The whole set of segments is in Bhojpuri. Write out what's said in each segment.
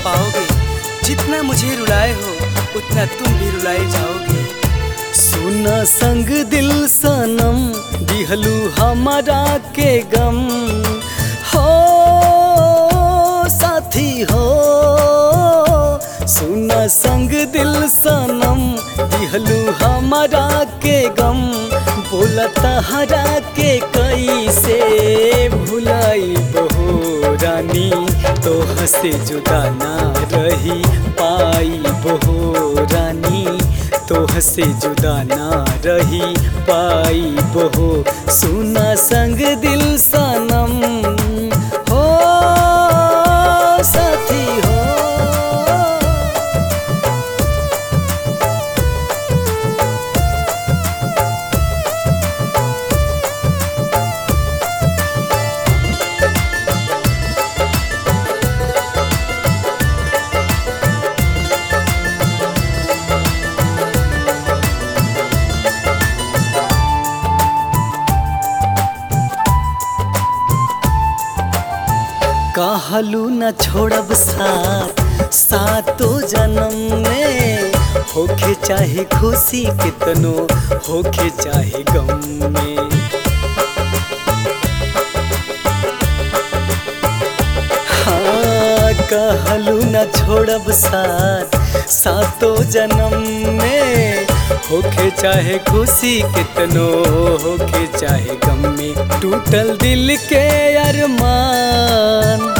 पाओगे जितना मुझे रुलाए हो उतना तुम भी रुलाए जाओगे सुना संग दिल सनम दिहलू हमारा के गम हो साथी हो सुना संग दिल सनम दिहलू हमारा के गम बोला तहरा के कैसे भुलाई बहो रानी तो हसे जुदा ना रही पाई बहो रानी तो हसे जुदा ना रही पाई बहो सुना संग दिल सनम हो साथी हो कहलू न छोड़ब साथ सातो जन्म में होखे चाहे खुशी कितनो होखे चाहे गम में हाँ कहलू न छोड़ब साथ सातो जन्म में होखे चाहे खुशी कितनो होखे चाहे गम में टूटल दिल के अरमान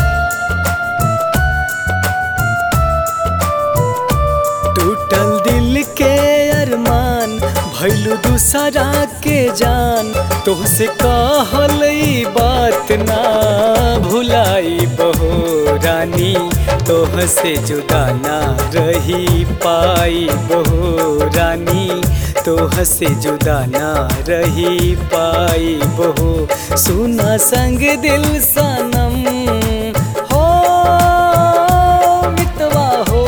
टूटल दिल के अरमान भैलू दूसरा के जान तोहसे कहल ई बात ना भुलाई बहो रानी तोहसे जुदा ना रही पाई बहो रानी तोहसे जुदा ना रही पाई बहो सुना संग दिल सनम हो मितवा हो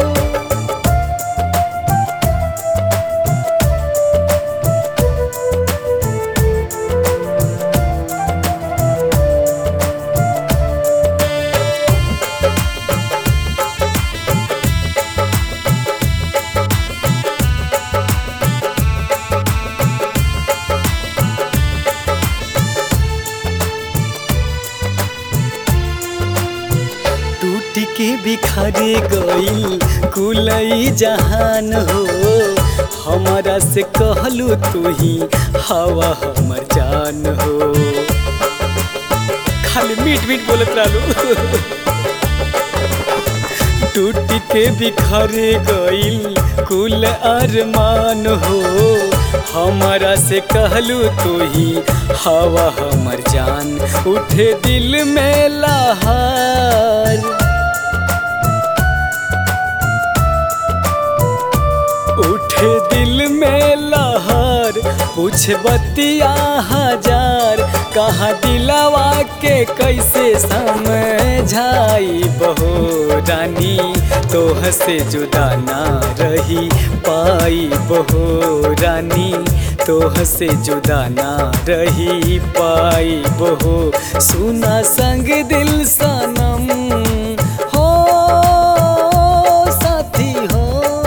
टूट के बिखरे गईल कुलई जहान हो हमारा से कहलू तू ही हवा हमर जान हो खाली मीट मीट बोलत रहलू टूट के बिखरे गईल कुल अरमान हो हमारा से कहलू तू ही हवा हमर जान उठे दिल में लहार उठे दिल में लहर पूछ बतिया हजार कहाँ दिलावा के कैसे समझाई बहो रानी तो हसे जुदा ना रही पाई बहो रानी तो हसे जुदा ना रही पाई बहो सुना संग दिल सनम हो साथी हो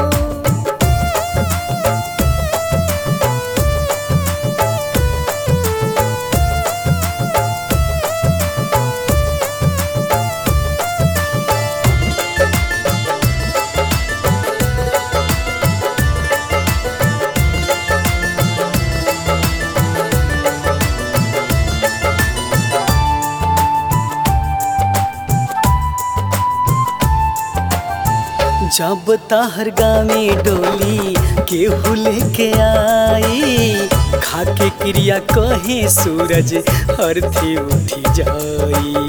जब ताहर गामे डोली केहू लेके आई खाके क्रिया कहे सूरज अर्थी उठी जाई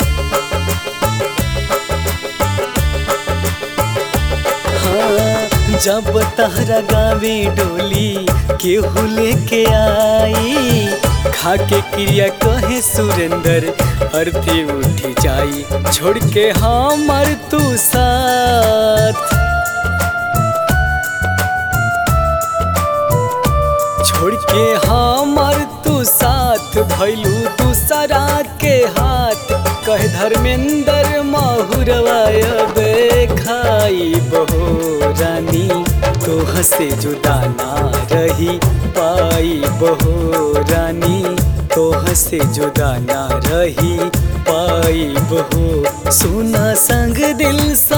हाँ, जब तहरा गावे डोली केहू लेके आई खाके क्रिया कहे सुरेंद्र अर्थी उठी जाई छोड़ के हमर तू साथ छोड़ के हमर तू साथ भैलू दूसरा के हाथ कहे धर्मेंद्र माहुरवायब खाई बहो रानी तोह से जुदा ना रही पाई बहो रानी तोह से जुदा ना रही पाई बहो सुना संग दिल सा